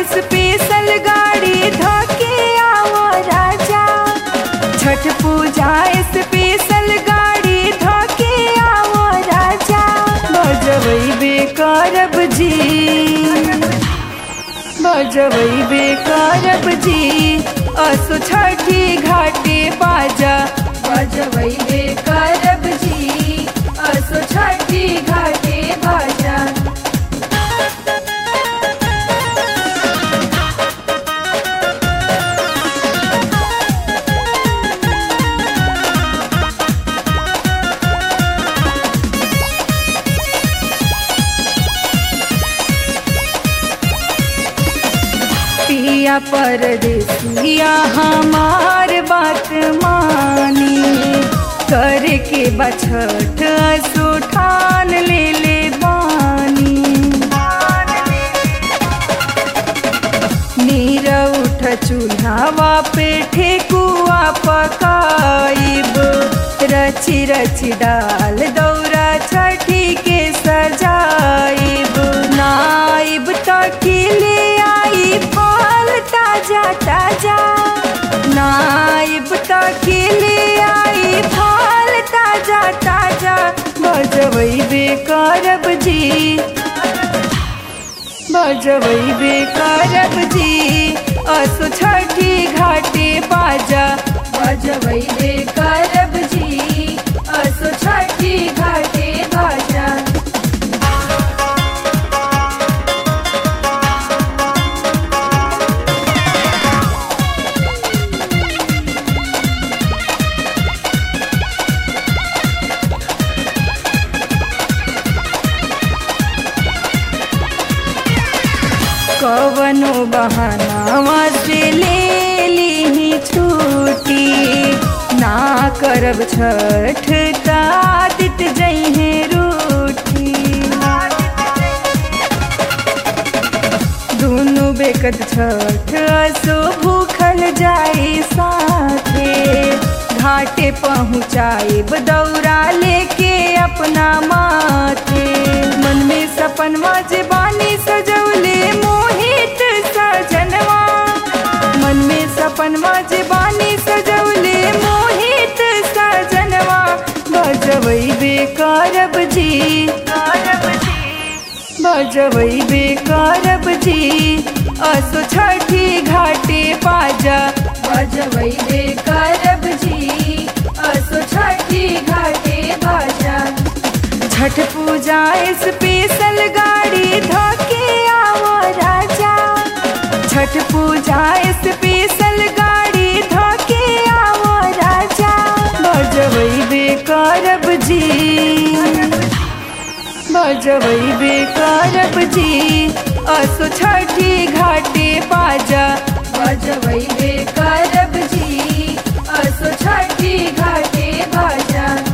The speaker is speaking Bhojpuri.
स्पेशल गाड़ी धके आओ राजा छठ पूजा स्पेशल गाड़ी धके आओ राजा बजबै करब जी बजबै करब जी असो छठी घाटे बाजा बजबै करब जी असो छठी घाटे बाजा पिया परदेसिया हमार बात मानी करके बछठ सुठान ले ले बानी नीर उठ चूल्हावा पे ठेकुआ पकाइब रची रची डाल दौरा छठी के सजाइब नाइब तकिले आई फल ताजा ताजा नाइब तकिले आई फल ताजा ताजा बजबै करब जी बजबै करब जी असो छठी घाटे बाजा बजबै करब जी असो छठी घाटे बाजा कवनो बहाना से ले ली छूटी ना करब छठ कादित जइहे रूठी दुनु बेकत छठ असो भूखल जाई साथे घाटे पहुँचाइब दौरा लेके अपना माथे मन में सपनवा जे बानी सजौले मोहित सजनवा मन में सपनवा जे बानी सजौले मोहित सजनवा बजबै करब जी करब जी बजबै करब जी असो छठी घाटे बाजा बजबै करब जी असो छठी घाटे बाजा छठ पूजा स्पेशल गाड़ी धके आओ राजा छठ पूजा स्पेशल गाड़ी धके आओ राजा बजबै करब जी बजबै करब जी असो छठी घाटे बाजा बजबै करब जी असो छठी घाटे बाजा